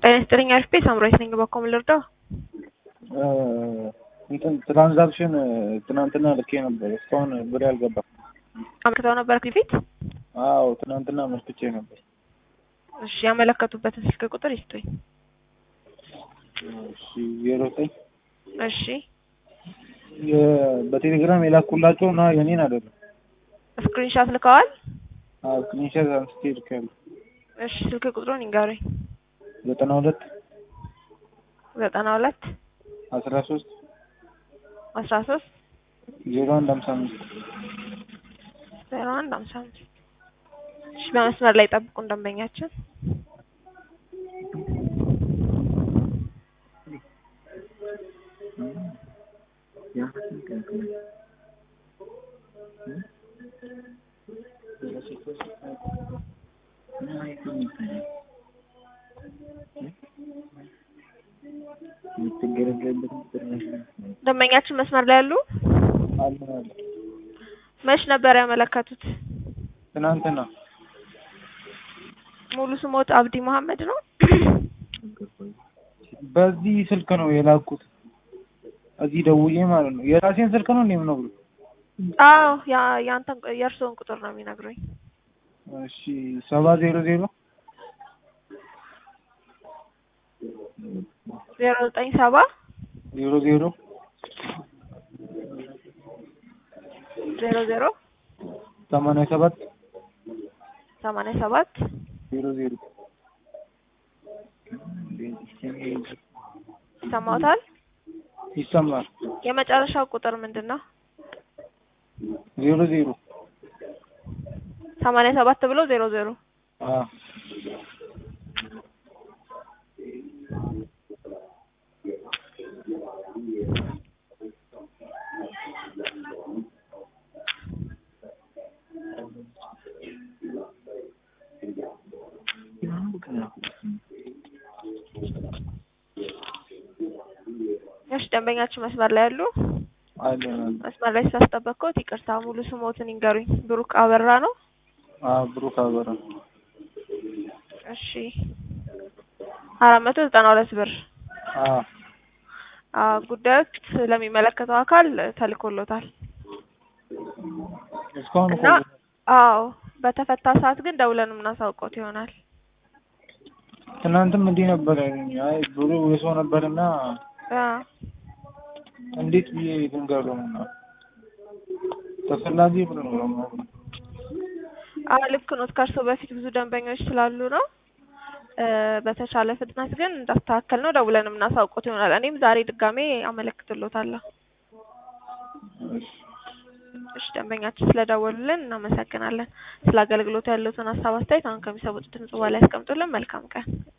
ጤና ይስጥልኝ አሪፍ ሳምራዊት ነኝ። በኮም ልርዳው? እንትን ትራንዛክሽን ትናንትና ልኬ ነበር። እስካሁን ብር አልገባም። አመልክተው ነበር ፊት? አዎ ትናንትና መስክቼ ነበር። እሺ ያመለከቱበትን ስልክ ቁጥር ይስጡኝ። እሺ ዜሮ ዘጠኝ እሺ በቴሌግራም የላኩላቸው እና የኔን አይደለም። ስክሪንሻት ልከዋል? አዎ ስክሪንሾት አንስቼ ልኬያለሁ። እሺ ስልክ ቁጥሩን ይንገሩኝ። ዘጠና ሁለት ዘጠና ሁለት አስራ ሶስት አስራ ሶስት ዜሮ አንድ ሀምሳ አምስት ዜሮ አንድ ሀምሳ አምስት እሺ በመስመር ላይ ጠብቁን ደንበኛችን። ደንበኛችን መስመር ላይ ያሉ አለ አለ መች ነበር ያመለከቱት? ትናንትና ሙሉ ስሞት አብዲ መሀመድ ነው? በዚህ ስልክ ነው የላኩት። እዚህ ደውዬ ማለት ነው። የራሴን ስልክ ነው እንዴ የምነግሩት? አዎ ያ ያንተን የእርስዎን ቁጥር ነው የሚነግሩኝ። እሺ ሰባ ዜሮ ዜሮ ዜሮ ዘጠኝ ሰባ ዜሮ ዜሮ ዜሮ ዜሮ ሰማንያ ሰባት ሰማንያ ሰባት ዜሮ ዜሮ ይሰማዎታል? ይሰማል። የመጨረሻው ቁጥር ምንድን ነው? ዜሮ ዜሮ ሰማንያ ሰባት ብሎ ዜሮ ዜሮ አዎ እሺ ደንበኛችን መስመር ላይ ያሉ አለ አለ መስመር ላይ ስላስጠበቅኩት ይቅርታ። ሙሉ ስሞትን ይንገሩኝ። ብሩክ አበራ ነው? አዎ ብሩክ አበራ እሺ አራት መቶ ዘጠና ሁለት ብር አዎ አዎ ጉዳዮች ስለሚመለከተው አካል ተልኮሎታል እስካሁን እና አዎ በተፈታ ሰዓት ግን ደውለን የምናሳውቀውት ይሆናል። ትናንትም እንዲህ ነበር ያሉኝ። አይ ብሩ የሰው ነበርና አዎ እንዴት ብዬ ልንገረው ነው ተፈላጊ ብር ነው ደግሞ አዎ ልክ ነው። ከእርስዎ በፊት ብዙ ደንበኞች ስላሉ ነው። በተቻለ ፍጥነት ግን እንዳስተካከል ነው ደውለን የምናሳውቀውት ይሆናል። እኔም ዛሬ ድጋሜ አመለክትሎታለሁ። እሺ ደንበኛችን ስለደወሉልን እናመሰግናለን። ስለ አገልግሎቱ ያሉትን ሀሳብ አስተያየት አሁን ከሚሰሙት ድምጽ በኋላ ያስቀምጡልን። መልካም ቀን